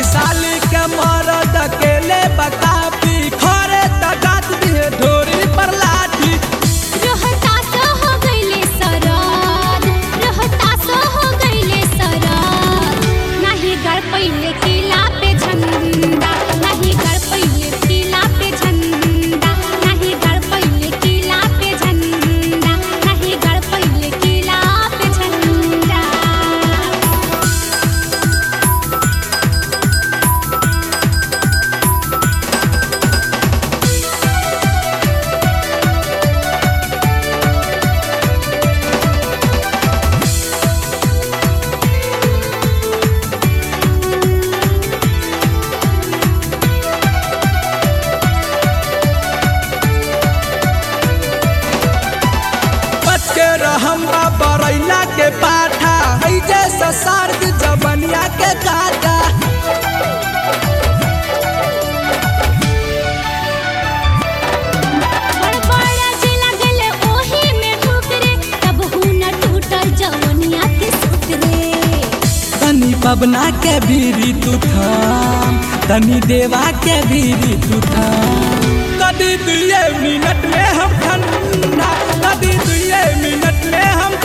वैशाली के मरद अकेले बकापी खरे तगात दिए ढोरी पर लाठी रोहतास हो गइले सराद रोहतास हो गइले सराद नाही गड़ पहिले किला पे झंडा नाही गड़ पहिले किला पे झंडा नाही गड़ पहिले किला पे झंडा नाही गड़ पहिले किला पे झंडा बच के रहम बरैला के पाठा है जैसा सर्द जबनिया के काटा बड़बड़ा जे लागल ओही में ठोकरे तब हुन टूटल जवनिया के सूत्रे तनी पबना के बीरी तू थाम तनी देवा के बीरी तू थाम कदी दुए मिनट में हम ठंडा कदी दुए मिनट में हम